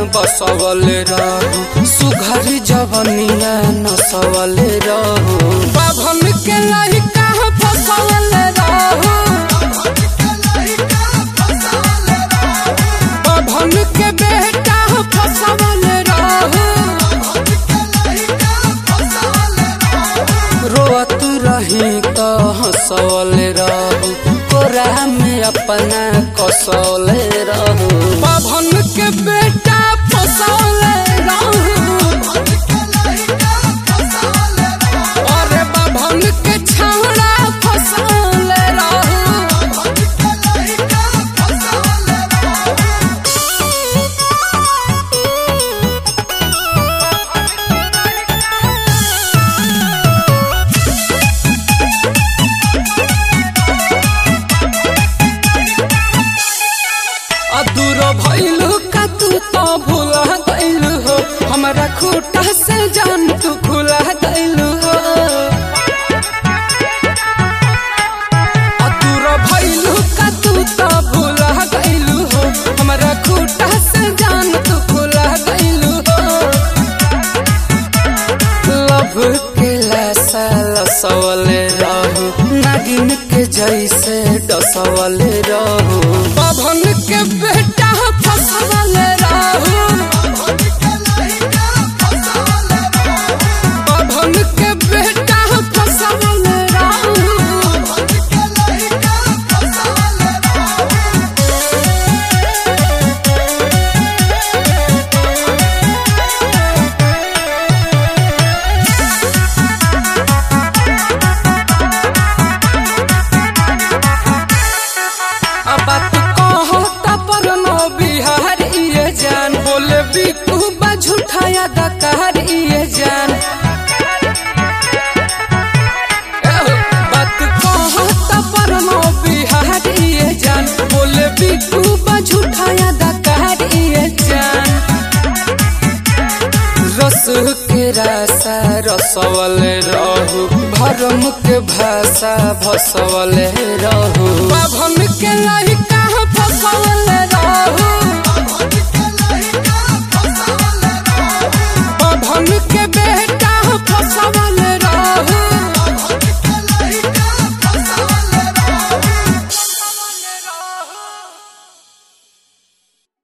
बसवल रहू सुघर जवनिया नसवल रहू बाभन के लइका फसवल रहू बाभन के बेटा फसवल रहू रोअत रही तो हंसवल रहू कोरा में अपना कसौल रहू बाभन के बेटा फसौल रहू अरे बाभन के छावड़ा फसौल रहू अदूर भइलू का तू तो भूला गइलू हो हमरा खूटा से जान तू खुला गइलू हो अदूर भइलू का तू तो भूला गइलू हो हमरा खूटा से जान तू खुला गइलू हो लभ के लासा लसवल रहू नागिन के जैसे डसवल रहू पवन के बेटा फसवल रहू पवन के बेटा फसवल रहू अब बात कहता पर नो बिहार इए जान बोले बिकू बा झूठाया दकार इए जान एहो, बात कहता पर नो बिहार इए जान बोले बिकू बा झूठाया दकार इए जान रस के रासा रसवल रहू भरम के भाषा भसवल रहू बाभन के लइका फसवल रहू बाभन के बेटा